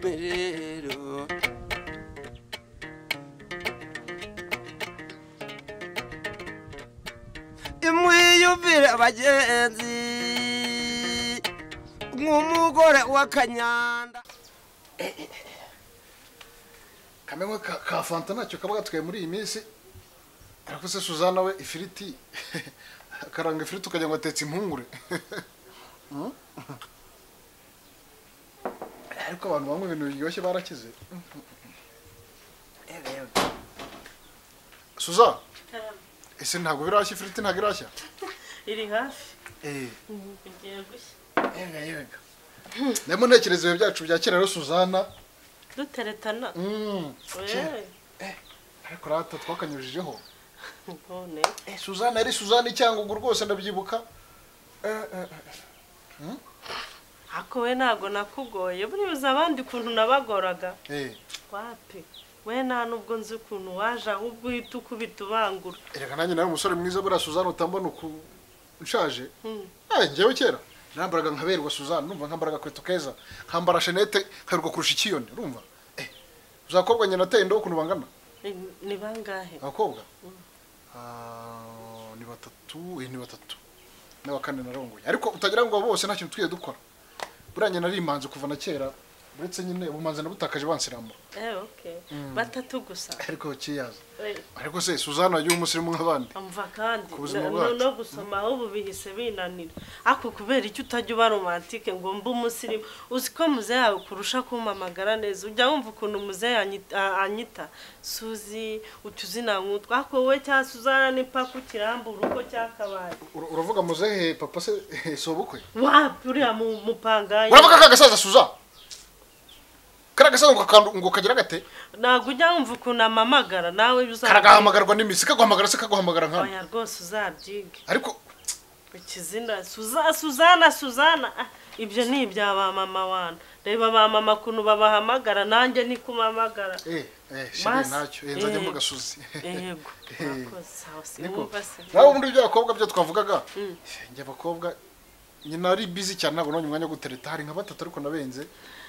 iyemerero imwiyumvire abagenzi nk'umugore w'akanyanda kamwe ka ka fanta ntacyo kaba gatwaye muri iyi minsi ariko se suzana we ifiriti akaranga ifiriti ukagira ngo atetse impungure Mm. ariko abantu banywa ibintu biryoshye barakize suza ese ntabwo birashya ifiriti ntabwo irashya iri hafi eh igiye gushya yega yega ndimo ntekereza ibihe byacu bya kera rero suzana duteretana Mm. Eee, ariko rata twakanyujijeho none Eh, suzana yari suzana icyangugu rwose ndabyibuka Eh, eh, eh. ako we ntabwo nakugoye buribuze abandi ukuntu nabagoraga Eh, wapi we nta n'ubwo nzi ukuntu waje ahubwo uhita ukubita ubangura erega nanjye nawe umusore mwiza buriya suzana utambona uku nshaje Mm. Eh, njyewe kera nambaraga nkaberwa suzana numva nkambaraga kweto keza nkambara shenete nkaberwa kurusha ikiyoni urumva Eh, uzakobwa nyina ateye indobo ukuntu bangana Ni- ni bangahe abakobwa Ah, ni batatu eh, ni batatu na kane narongoye ariko utagira ngo bose nta kintu twiye dukora buriya nyina ari imanzi kuva na kera uretse nyine ubumanzi nabutakaje bansiramura eee okay batatu gusa ariko kiyaza Eee, ariko se suzana y'umusirimu nk'abandi amva kandi Ku buzima no- bwacu. no gusoma ahubwo bihise binanira ako kubera icyo utajya uba romantike ngo mbe umusirimu uzi ko muze yawe kurusha kumpamagara neza ujya wumva ukuntu muze yanyi- a- anyita suzi utuzina nk'utwa ako wowe cya suzana nipaka ukirambura uko cyakabaye Ura- uravuga muzehe papa se si ubukwe wapi uriya mu- mupangayi uravuga ka gasaza suza kariya gasaza ngo kakandu- ngo kagira gate ntabwo ujya wumva ukuntu amamagara nawe uzabyiga karagahamagarwa n'iminsi kaguhamagara se kaguhamagara nkana oya rwose uzabyige ariko ikizina suza suzana suzana Ah, ibyo ni ibya ba mama wana reba ba mama ukuntu babahamagara nanjye nikumpamagara eh eh shiri Mas- nacyo eh nzajya eh. mvuga suzi yego murakoze sawa niko simwumva se nawe ubundi by'abakobwa byo twavugaga njye abakobwa nyina ari busy cyane ntabwo nabonye umwanya wo gutereta hari nka batatu ariko nabenze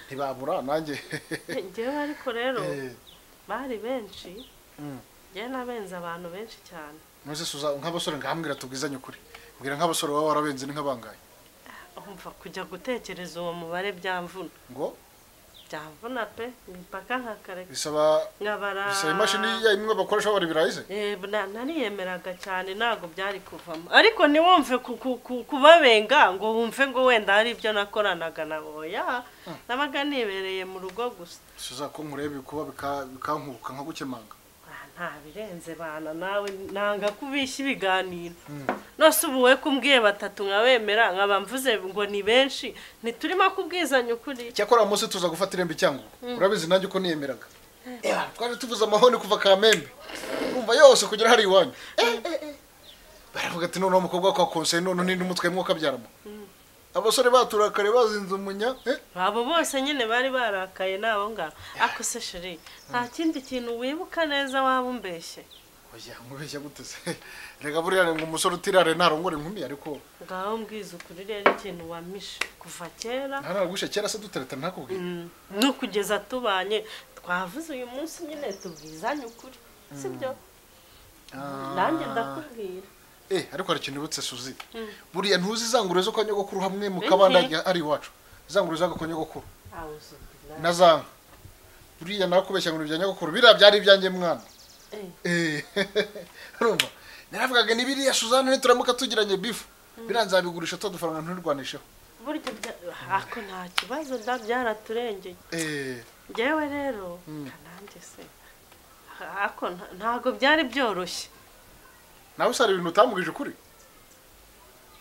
ntibabura nanjye ngewe ariko rero Eh, bari benshi Mm. ngewe nabenze abantu benshi cyane none se suza nk'abasore ngahambwira tubwizanye ukuri mbwira nk'abasore baba warabenze ni nk'abangaye umva kujya gutekereza uwo mubare byamvuna ngo byamvuna pe imipaka nkakareka bisaba nkabara bisaba imashini ya imwe bakoresha babara ibirayi se Eh, na- nariyemeraga cyane ntabwo byari kuvamo ariko ntiwumve ku- ku- ku- kubabenga ngo wumve ngo wenda hari ibyo nakoranaga na boya nabaga nibereye mu rugo gusa suza ko nkureba ibikuba bika- bikankubuka nka gukemanga Ah, nta birenze bana nawe nanga kubishya ibiganiro nose ubu we kumbwiye batatu nkabemera nkaba mvuze ngo ni benshi ntiturimo kubwizanya ukuri cyakora uwo munsi tuza gufata irembo icyangugu urabizi nanjye uko niyemeraga Eh, twaje tuvuze amahoni kuva kamembe urumva yose kugera hari iwanyu Eh, eh, eh. baravuga ati noneho umukobwa kwa konseye none ninde umutwe mwo kabyaramo abasore baturakare bazinze umunya eh, abo bose nyine bari barakaye nabo ngabo ako se sheri nta kindi kintu wibuka neza waba umbeshye oya nkubeshya gute se rega buriya ngo umusore utirare ntarongore inkumi ariko ngaho mbwiza ukuri rero ikintu wamishe kuva kera ntaragushe kera se dutereta ntakubwiye mm, no kugeza tubanye twavuze uyu munsi nyine tubwizanye ukuri sibyo nanjye ndakubwira Eh, ariko hari ikintu ubutse suzi buriya ntuzi izanguriro zo kwa nyogokuru hamwe mu Biki? kabanda ari iwacu izanguriro zaga kwa nyogokuru Awu zubila. na zanga buriya nakubeshya ngo ni ibya nyogokuru biriya byari ibyanjye mwana Eh, Eh, urumva naravugaga ni biriya suzana nituramuka tugiranye bifu biriya nzabigurisha tuba dufaranga nturwanisheho burya bya- ako nta kibazo nda byaraturengeye Eh, njyewe rero nanjye se ako nta- ntago byari byoroshye nawe usara ibintu utambwije ukuri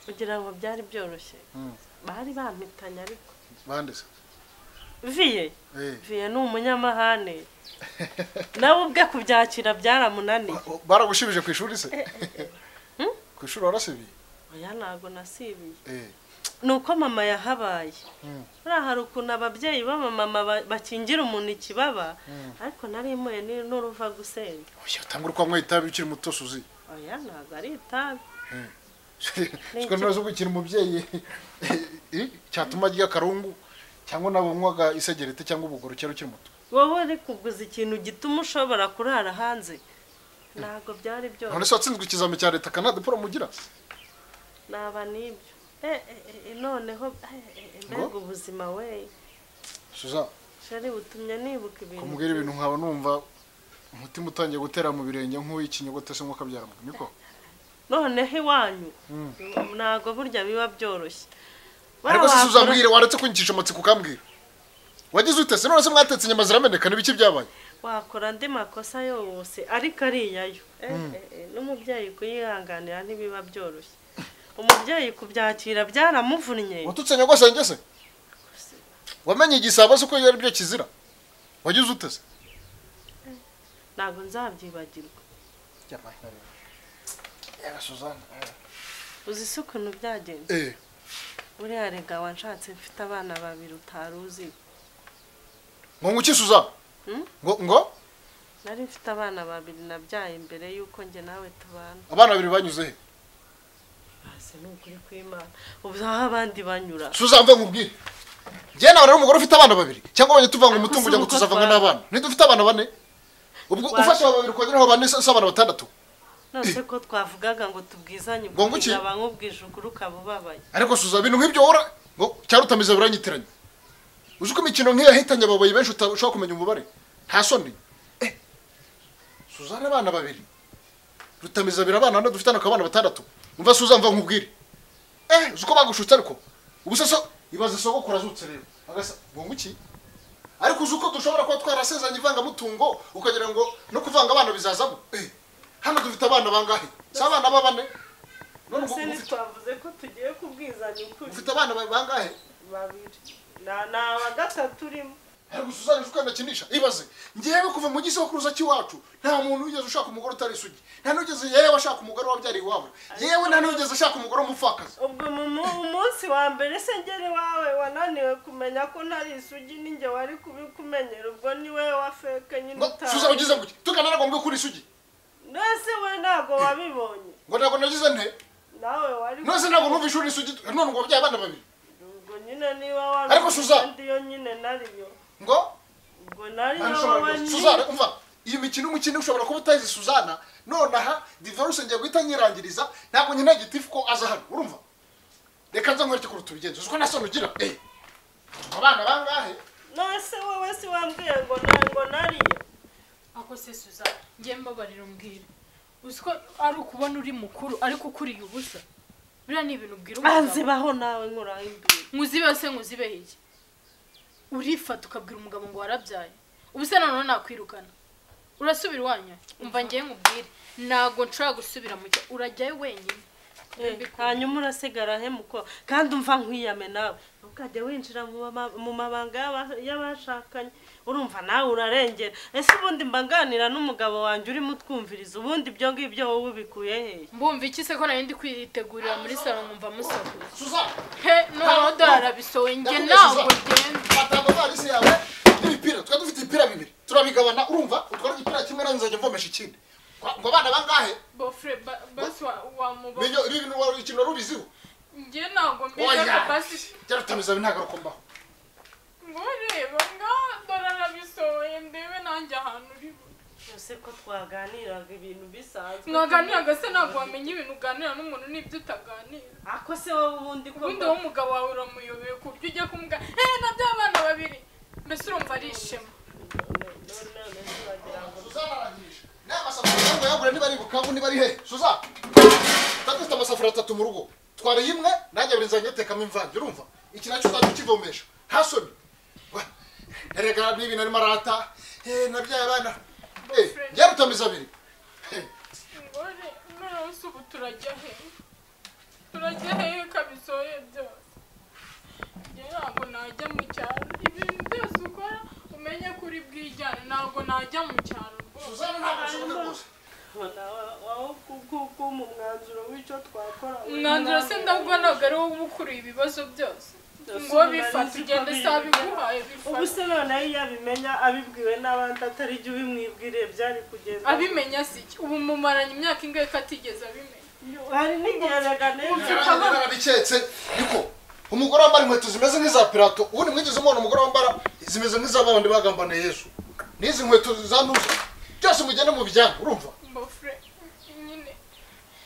kugira ngo byari byoroshye Mm. bari bampitanye ariko bande se viye Eh. viye ni umunyamahane nawe ubwe kubyakira byaramunaniye Ba- baragushibije ku ishuri se ku ishuri warasibiye oya ntago nasibiye Eh, ni uko mama yahabaye Mm. buriya hari ukuntu ababyeyi b'abamama ba- bakingira umuntu ikibaba ariko nari mpuye ni- n'uruva gusenga oya utambwira uko wanyweye itabi ukiri muto suzi oya ntago ari itabi siko ntazi uko ukiri umubyeyi Eh, cyatuma arya akarungu cyangwa nabanywaga isegereti cyangwa ubugoro cyari ukiri muto wowe uri kuguza ikintu gituma ushobora kurara hanze ntabwo byari byoroshye none se watsinzwe ikizami cya leta kana diporome ugira naba n'ibyo Eh, eh, eh, noneho eh, eh, eh, mbega ubuzima we suza shari butumye nibuka ibintu kumubwira ibintu nkaba numva umutima utangiye gutera mu birenge nk'uw'ikinyogote se nk'uko abyara niko noneho iwanyu ntabwo burya biba byoroshye ariko se Babakora- uzambwira waretse kunyicisha amatsiko ukambwira wagize ute se none se mwatetse inyama zirameneka n'ibiki byabaye wakora andi makosa yose ariko ariyayo Eh, eh, eh, n'umubyeyi kuyihanganira ntibiba byoroshye umubyeyi kubyakira byaramuvunnye watutse nyogosenge se wamenye igisabo se uko ari byo kizira wagize ute se ntabwo nzabyibagirwa uzi se ukuntu byagenze eh buriya rega wanshatse mfite abana babiri utari uzi ngo ngukisuza Hmm? ngo ngo nari mfite abana babiri nabyaye mbere y'uko njye nawe tubana abana babiri banyuze he bazi ni ukuri kw'imana ubu aho abandi banyura suza mve nkubwire njye nawe rero umugore ufite abana babiri cyangwa wajya tuvanga umutungo ujya ngo Ariko se tuzavanga uko n'abana twaba? niba ufite abana bane ubwo Waje. ufashe aba babiri ukongeraho bane se se abana batandatu nose ko twavugaga ngo tubwizanye Ngo nguki? ukuri nkaba nkubwije ukuri ukaba ubabaye ariko suza ibintu nk'ibyo uhora ngo cyari utamiza biranyitiranya uzi ko imikino nk'iyo yahitanye ababayi benshi utashobora kumenya umubare nta soni Eh, suza ari abana babiri rutamiza abiri abana bane dufitane akaba abana batandatu umva suza mva nkubwire eh uzi ko bagushutse ariko ubu se so ibaze sogokuru azutse rero agasa ngo nguki ariko uzi uko dushobora kuba twarasezeranye ivangamutungo ukagira ngo no kuvanga abana bizazamo eh hano dufite abana bangahe si abana b'abane none ubwo nose ufite- ntitwavuze ko tugiye kubwizanya ukuri ufite abana ba- bangahe babiri Na- ni aba gatatu urimo ariko suzana ejo ukanda akinisha ibaze ngewe kuva mu gisokuruza cy'iwacu nta muntu wigeze ushaka umugore utari isugi nta n'ugeze yewe ashaka umugore wabyariye iwabo yewe nta n'ugeze ashaka umugore w'umupfakazi ubwo mu mu- umunsi wa mbere se ngere iwawe wananiwe kumenya ko ntari isugi ninjye wari kubikumenyera ubwo niwe wafeke nyine ngo suza utazi ugize ngo tugana ntabwo mbwe kuri isugi nose we ntabwo wabibonye ngo ntabwo nagize nte nawe wari nose ntabwo numva ishuri isugi none ngo wabyaye abana babiri ubwo nyine niba wari Ariko Suza! yo nyine nariyo ngo ubwo nari nta yo nishobora wowe rwose. ni- suzana umva iyo mikino umukino ushobora kuba utazi suzana nonaha divorce ngiye guhita nyirangiriza ntabwo nkeneye gitifu ko aza hano urumva reka nza nkwereke kuruta ubigenza uzi ko nta soni ugira eh abana bangahe nose wowe si wambwiye ngo na- ngo nariyo ako se suza ngiye mbabarira umbwira uzi ko ari ukubona uri mukuru ariko ukuriye ubusa biriya ni ibintu ubwira umugabo anzibaho nawe nkuraho imbere nkuzibe se nkuzibe iki urifata ukabwira umugabo ngo warabyaye ubuse none nakwirukana urasubira iwanyu umva ngiye nkubwire ntabwo nshobora gusubira mu cya- urajyayo wenyine Eh, hanyuma urasigara he muko kandi umva nkwiyame nawe ukajya winjira mu mama- mu mabanga y'aba- y'abashakanye urumva nawe urarengera ese ubundi mbanganira n'umugabo wanjye urimo utwumviriza ubundi ibyo ngibyo wowe ubikuye hehe mbumva iki se ko nari ndi kwitegurira muri salo nkumva musakuza suzana he noneho dore arabisohoye njye ntabwo ngenda fata amavalisi yawe n'imipira twari dufite ibipira bibiri turabigabana urumva utwara igipira kimwe nanjye nzajya mvomesha ikindi Ngo- ngo abana bangahe bofure ba- basi wa- wamubaza Ibyo- ibi bintu wari ikintu wari ubiziho njye ntabwo mbizi oya ako basi byarutamiza binagaruka mbaho ngo reba ngaha dore arabisohoye ndebe nanjye ahantu uri byose ko twaganiraga ibintu bisanzwe mwaganiraga se ntabwo wamenya ibintu uganira n'umuntu n'ibyo utaganira ako se wowe ubundi ko ubundi wowe umugabo wawe uramuyobeye ku buryo ujya kumubwira eee na by'abana babiri mbese urumva ari ishema none se wagira ngo suzana aragisha n'aya masafuriya ngo yagure niba ari bukavu niba ari hehe suzana twari dufite amasafuriya atatu mu rugo twariye imwe nanjye buri nzajya ntekamo imvange urumva iki nacyo uzajya ukivomesha nta soni Wa, erega n'ibintu arimo arata eh, nabyaye abana Eh, yarutamiza abiri Eh, ngo reba noneho se ubu turajya hehe turajya hehe kabisohoye byose njye ntabwo najya mu cyaro ibintu byose ukora umenye ko uri bwijyane ntabwo najya mu cyaro rwose suzana ntabwo bishoboka rwose wowe kukumu umwanzuro w'icyo twakora umwanzuro se ndabwo ntabwo ari wowe uba ukuriye ibibazo byose Ndasubiza ngo bifata nzi ko ugende biri- saa biguhaye ubu bifata se noneho iyo abimenya abibwiwe n'abandi atari ibyo ubimwibwiriye byari kugenda abimenya si iki ubu mumaranye imyaka ingahe ko atigeze abimenya hari n'igihe rega Ngira ngo neza nyina narabiketse niko umugore wambara inkweto zimeze nk'iza pirato ubundi mwigeze umubona umugore wambara zimeze nk'iza babandi bagambaniye yesu n'izi nkweto zanduza byose mugende mu bijyana urumva mbofure nyine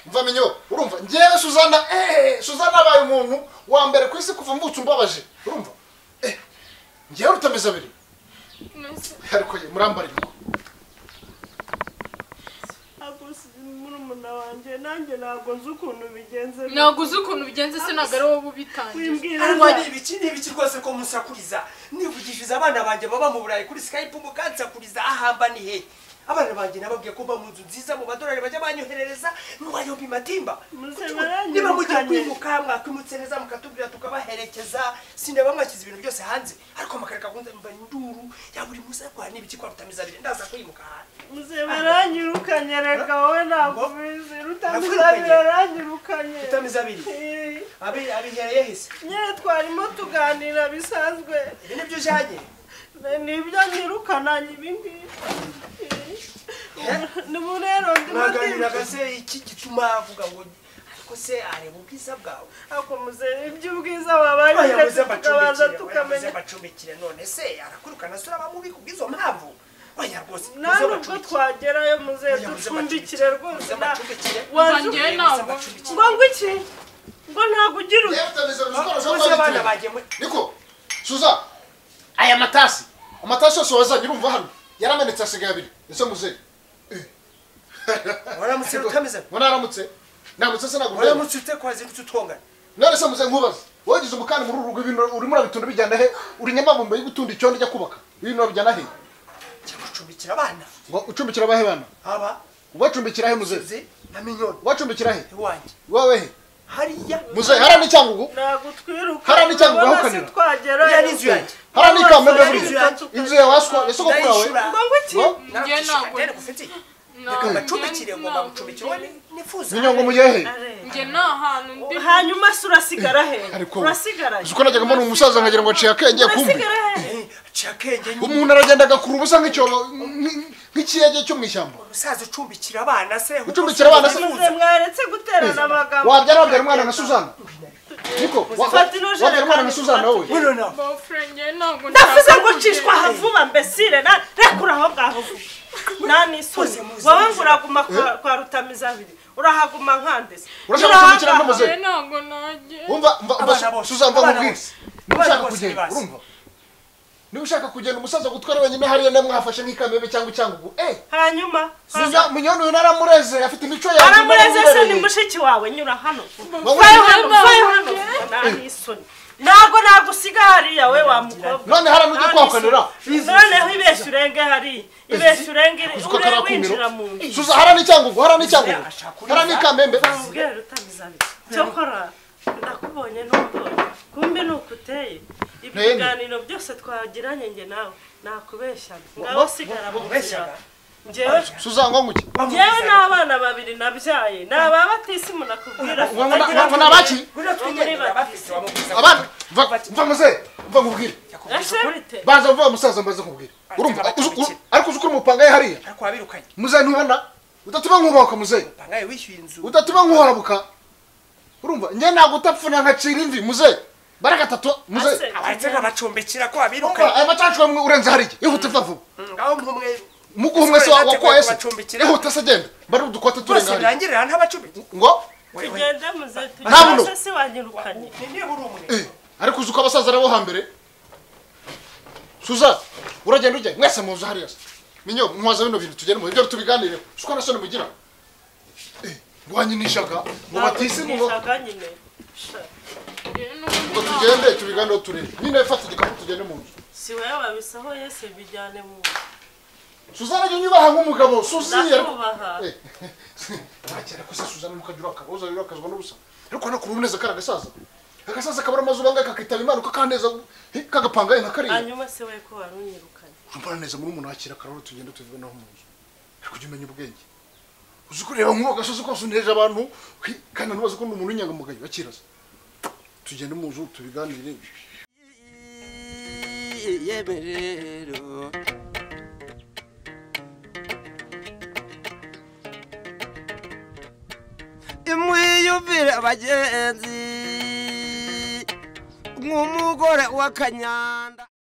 mva minyo urumva ngewe suzana eee suzana abaye umuntu wa mbere ku isi kuva mbutse umbabaje urumva eh ngewe rutameze abiri nese ariko ye murambarirwa murumuna wanjye nanjye ntabwo nzi ukuntu bigenze ntabwo uzi ukuntu bigenze se ntabwo ari wowe uba ubitangiye wimbwira ariko ni ibiki ni ibiki rwose ko musakuriza nivugishije abana banjye baba mu burayi kuri skype mukansakuriza ahamba ni he abana banjye nababwiye ko mba mu nzu nziza mu madolari bajya banyoherereza ntiwayomba imatimba Muze Kuki- baranyirukanye. niba mugiye kwimuka mwakimutse neza mukatubwira tukabaherekeza sinaba mwashyize ibintu byose hanze ariko amakareka akunda mba induru ya buri munsi ariko hari n'ibiki kwa rutamizabire ndaza kwimuka hanze muze baranyirukanye reka wowe ntabwo ubizi rutamizabire Navuganye. yaranyirukanye rutamizabire Eh, abi- abihereye hese nyine twarimo tuganira bisanzwe ibi nibyo ujyanye nibyo nyirukana ibingibi Eh? nibu rero mwaganiraga ndimo se iki gituma avuga ngo ariko se areba ubwiza bwawe akomuze iby'ubwiza wabaye yabuze tukabanza amacumbikire yabuze tukamenya amacumbikire none se arakurukana sura abamubi kubw'izo mpamvu oya rwose nta nubwo twagerayo muze Oya, muze ducumbikire rwose muze bacumbikire. wanjye Ngiye ntabwo ngo ngo iki ngo ntabwo ugira ngewe uti rutameze abiri siporo ushaka muze abana kuba bagemwe niko suza aya matasi amatasi yose wazanye urumva hano yaramenetse asigaye abiri ese muzehe waramutse rutameze ngo naramutse namutse se ntabwo ureba waramutse ute kwazindutse utongana none se muzehe nkubaze wagize umukani muri uru rugo ibintu urimo urabitunda bijyana he uri nyamabumba yo gutunda icyondo ujya kubaka ibintu urabijyana he jya gucumbikira abana ngo ucumbikira abahe bana aba ubacumbikira he muzehe nzi na minyoni ubacumbikira he iwanjye wowe he hariya muzehe hariya n'icyangugu nagutwiruka Hariya n'icyangwa uhakanira. twagerayo Iriya ni inzu yanjye. hariya n'ikamba Hariya byo n'inzu burya yanjye. inzu yawe waswa ya sogokuru Ndayishura. wawe ngo ngo iki ngo Ngiye ntabwo- naragucumbikira ngufitiye reka Ntabwo- mbacumbikire ngomba ntabwo gucumbikira ngiye- wowe nifuza minyo ngo mugehe he njye nta hantu ndi hanyuma se urasigara he Ariko- urasigara he uzi ko najyaga mbona umusaza nkagira ngo aciye akenge kumbi urasigara he Eh, aciye akenge nyine umuntu aragenda agakura ubusa nk'icyobo nk'i- nk'ikiyege cyo mu ishyamba umusaza ucumbikira abana se Ucumbikira abana se? Ucumbikira muze mwaretse guterana amagambo wabyara wabyara umwana na suzana niko wa- Fata ino wabyara umwana na jerekani, suzana wowe Muno nawe. mbofure njye ntabwo ndavuze nshaka ngo ucishwa aha vuba mbesire na rekura aho ngaho vuba nanisoni Muze, muze, wowe ngo muze. uraguma kwa- kwa rutamizabiri urahaguma nkandese Urashaka Uraha gucumbikira ngaha. n'umuze? njye ntabwo najye wumva mva Abana mva bose, suzana mva abana nkubwire bose. niba Abana ushaka bose kugenda bazi. urumva niba ushaka kugenda umusaza gutwara wenyine hariya nawe mwafashe nk'ikamebe cyangwa icyangugu eh hanyuma Suza- munyoni uyu naramureze afite imico yawe aramureze se ni naramubereye. mushiki wawe nyura hano Wowe- vayo hano vayo hano nanisoni ntabwo nagusiga hariya we wa mukobwa none hariya nujya kwakanira noneho ibeshya urenge hariya ibeshya urenge ko ure karakumiro. winjira mu nzu suza hariya n'icyangugu hariya n'icyangugu Ashaka uriza. hariya n'ikamembe ubwira rutamizabiri cyokora ndakubonye n'umbonye kumbe ni uko uteye ibiganiro byose twagiranye njye nawe nakubeshya ngaho sigara mu nzira Ubeshyaga? njyewe suza ngo nguki njyewe n'abana babiri nabyaye ni aba batisimu nakubwira ngo ngo- ngo- ngo ni abaki abana mva mva muze mva nkubwire ese bite baza vuba musaza mbaze nkubwire urumva uzi- u- ariko uzi ukuri umupanga ye hariya ariko wabirukanye muze ntubona udatuma nkubahuka muze pangaye wishyuye inzu udatuma nkuhorabuka urumva njye ntabwo utapfuna nkacira imvi muze barakatatu muze Ase. abaretse nkabacumbikira ko urumva wabirukanye aya macacu amwe urenze hariya ihute va vuba ngaho nk'umwe muguha umwe se Siko yinateguye wakoye se kubacumbikira. ihute se genda bari udukote turenga bose hariya birangirira ntabacumbiki ngo tugende muze Nta buno. tugende se wanyirukanye nibura umwe Eh, ariko uzi uko abasaza ari abo hambere suza uragenda ujya mwese muzu hariya se minyo muhaza bino bintu tugende mu byo tubiganireho uzi ko nasoni mugira Eh, ngo wanyinishaga ngo batise mu ngo Nishaka nyine Sha, Njye n'ubundi ngo ntabwo- tugende tubiganireho turebe nyine fata igikapu tugende mu nzu si wowe wabisohoye se bijyane mu suzana jya unyubaha nk'umugabo suzi ariko ndakubaha Eh, ntakera ko se suzana nukagira akabuza rero akazwa n'ubusa ariko no kuba umuneza kari agasaza agasaza kabura amazu bangahe kakitaba imana uko kaneza eh, kagapangaye nka kariya hanyuma se we ko warunyirukanye urumva neza muri umuntu wakira akarahuri tugenda tubive naho mu nzu ariko ujya umenya ubwenge uzi kureba nk'uwo gasozi kose untereje abantu hi, kandi ntubaze ko ni umuntu w'inyangamugayo bakiraza tugende mu nzu tubiganire yemerero imwiyumvire abagenzi nk'umugore wa kanyanda